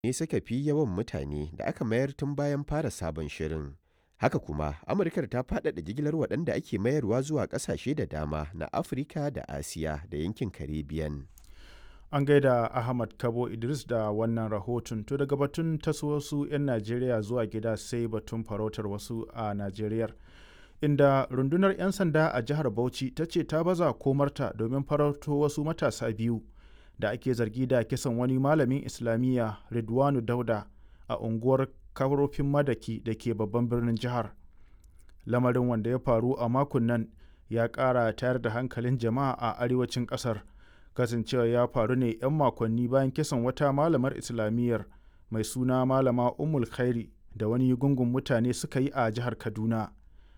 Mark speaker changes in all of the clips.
Speaker 1: ne suka fi yawan mutane da aka mayar tun bayan fara sabon shirin. Haka kuma, Amurkar ta faɗaɗa jigilar waɗanda ake mayarwa zuwa ƙasashe da dama na Afirka da Asiya da yankin Caribbean.
Speaker 2: An gaida Ahmad Kabo Idris da wannan rahoton to daga batun taso wasu 'yan Najeriya zuwa gida sai batun farautar wasu a Najeriyar. Inda rundunar 'yan sanda a jihar Bauchi ta ce ta baza komarta domin farauto wasu matasa biyu da ake zargi da kisan wani malamin Islamiyya Ridwanu Dauda a unguwar Karofin Madaki da ke babban birnin jihar. Lamarin wanda ya faru a makon nan ya ƙara tayar da hankalin jama'a a arewacin ƙasar. kasancewa ya faru ne 'yan makonni bayan kisan wata malamar islamiyyar mai suna malama umul khairi da wani gungun mutane suka yi a jihar kaduna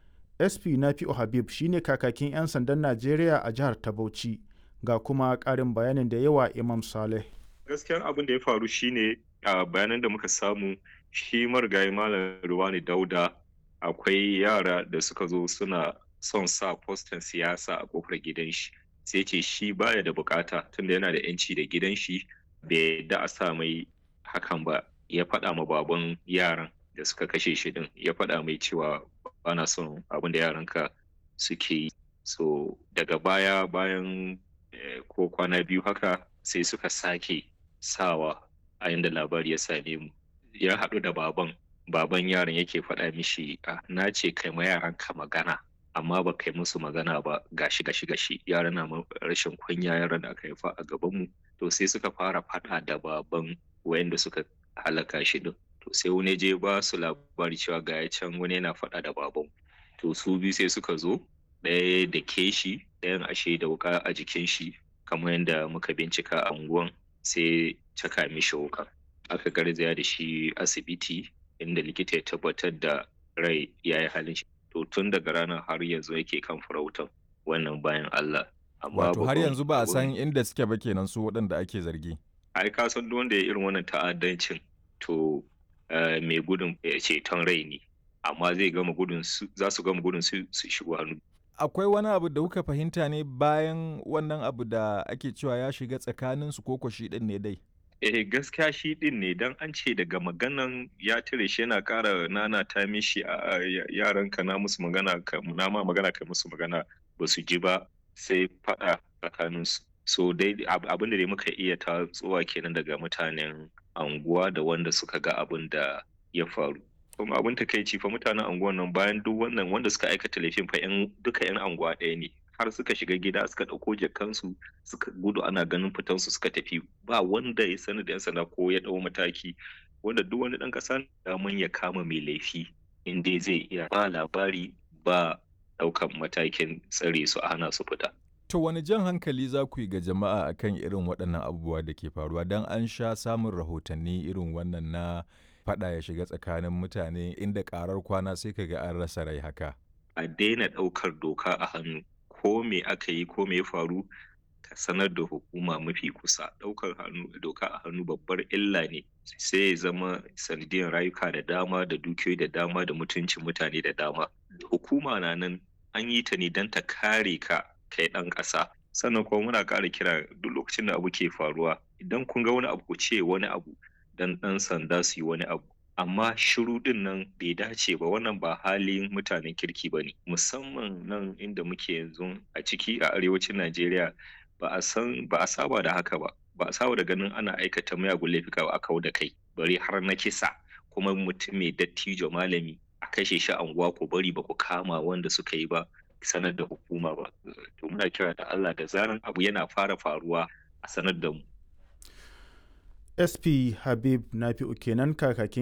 Speaker 2: sp nafi'u habib shine kakakin 'yan sandan najeriya a jihar ta bauchi ga kuma ƙarin bayanin da yawa imam saleh
Speaker 3: gaskiyan abin da ya faru shine a bayanan da muka samu shi marigayi malam ruwani dauda akwai yara da suka zo suna son sa fostan siyasa a kofar gidan shi sai ce shi baya da bukata tunda yana da yanci da gidan shi bai da a sa mai hakan ba ya faɗa ma baban yaran da suka kashe shi din ya faɗa mai cewa bana son abin da yaranka suke yi so daga baya bayan ko kwana biyu haka sai suka sake sawa a yanda labari ya same mu ya haɗu da baban baban yaran yake faɗa mishi na ce kai ma yaranka magana amma ba kai musu magana ba gashi gashi gashi yaran na rashin kunya yaran da aka haifa a gaban mu to sai suka fara faɗa da baban wayanda suka halaka shi din to sai wani je ba su labari cewa ga ya can wani yana faɗa da baban to su biyu sai suka zo ɗaya da ke shi ɗayan ashe da wuka a jikin shi kamar yadda muka bincika a unguwan sai caka mishi wuka aka garzaya da shi asibiti inda likita ya tabbatar da rai ya yi halin shi to tun daga ranar har yanzu yake kan farautan wannan bayan Allah.
Speaker 4: Wato har yanzu ba a san inda suke ba kenan su waɗanda ake zargi.
Speaker 3: Ai ka san duk wanda ya irin wannan ta'addancin to mai gudun ceton rai ne amma zai gama gudun su za su gama gudun su su shigo hannu.
Speaker 4: Akwai wani abu da kuka fahimta ne bayan wannan abu da ake cewa ya shiga tsakanin su ko shi din ne dai?
Speaker 3: eh gaskiya shi din ne dan an ce daga maganan ya tire shi yana ƙara nana ta mishi a yaran ka na musu magana ka na ma magana ka musu magana ba su ji ba sai faɗa tsakanin su so dai abin da dai muka iya ta tsuwa kenan daga mutanen anguwa da wanda suka ga abin da ya faru kuma abin takaici fa mutanen anguwan nan bayan duk wannan wanda suka aikata laifin fa yan duka yan anguwa ɗaya ne har suka shiga gida suka ɗauko jakansu suka gudu ana ganin fitansu suka tafi ba wanda ya sani da 'yan sanda ko ya ɗau mataki wanda duk wani ɗan ƙasa daman ya kama mai laifi in dai zai iya ba labari ba ɗaukan matakin tsare su a hana su fita.
Speaker 4: To wani jan hankali za ku yi ga jama'a akan irin waɗannan abubuwa da ke faruwa don an sha samun rahotanni irin wannan na faɗa ya shiga tsakanin mutane inda ƙarar kwana sai ka ga an rasa rai haka.
Speaker 3: A daina ɗaukar doka a hannu ko me aka yi ko me ya faru ka sanar da hukuma mafi kusa ɗaukar hannu doka a hannu babbar illa ne sai ya zama sanadiyar rayuka da dama da dukiyoyi da dama da mutuncin mutane da dama hukuma na nan an yi ta ne don ta kare ka kai ɗan ƙasa sannan kuma muna ƙara kira duk lokacin da abu ke faruwa idan kun ga wani abu ku ce wani abu dan ɗan sanda su yi wani abu amma shiru din nan bai dace ba wannan ba halin mutanen kirki ba ne musamman nan inda muke yanzu a ciki a arewacin najeriya ba a san ba a saba da haka ba ba a saba da ganin ana aikata miyagun laifuka ba a kawo da kai bari har na kisa kuma mutum mai dattijo malami a kashe shi anguwa ko bari ba ku kama wanda suka yi ba sanar da hukuma ba to muna kira da Allah da zaran abu yana fara faruwa a sanar da mu
Speaker 2: sp habib nafi'u kenan kakakin